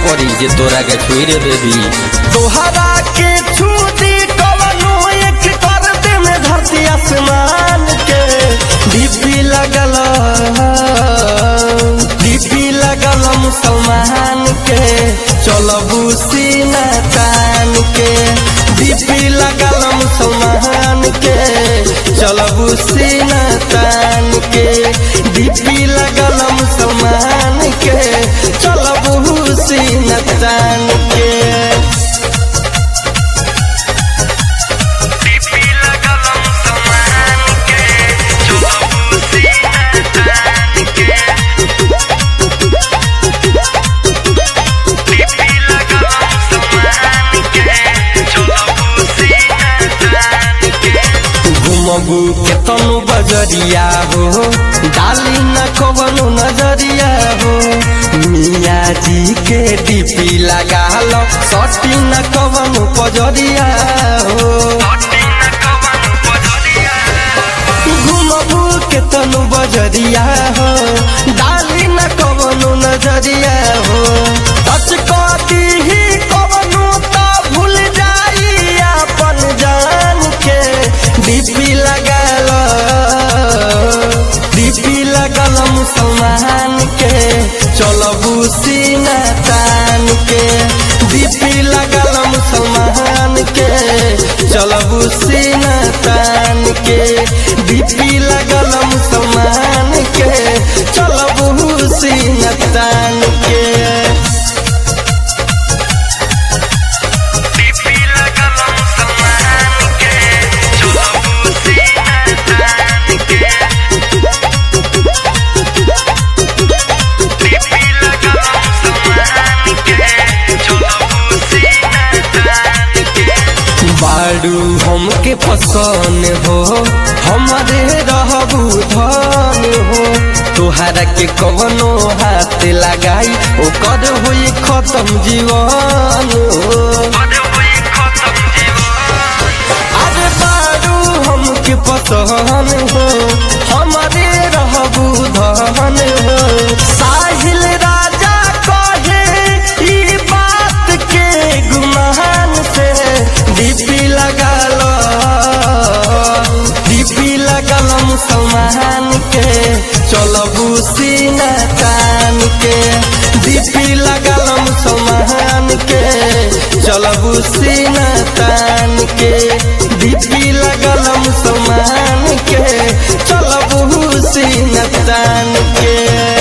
पड़ी जे तोरा के छुई रे बेबी तोहरा के छूटी कवनो एक कर दे में धरती आसमान के डीपी लगल डीपी लगल मुसलमान के चलबू सीना तान के डीपी लगल मुसलमान के चलबू सीना तान के डीपी लगल मुसलमान के चलबू सीना तान के घुमबू के तनु बजरिया हो डाली न कवनु नजरिया हो मिया जी के डीपी लगा लो सटी न कवनु पजरिया हो घुमबू के तनु बजरिया हो डाली न कवनु नजरिया हो टच कदी ही कवनु तो भूल जाई अपन जान के डीपी लगल डीपी लगल मुसलमान के चलबू सीना तान के डीपी लगल मुसलमान के चलबू सीना तान के डीपी लगल मुसलमान के चलबू सीना तान के बाड़ू हमके पसंद हो हमारे रहबू धन हो तोहरा के कवनो हाथ लगाई ओकर हुई खत्म जीवन हो अरे बाड़ू हमके पसंद हो हमारे रहबू धन हो साहिल राजा कहे ई बात के गुमान से डीपी लगल डीपी लगल मुसलमान के चलबू सीना तान के डीपी लगल मुसलमान के चलबू सीना तान के डीपी लगल मुसलमान के चलबू सीना तान के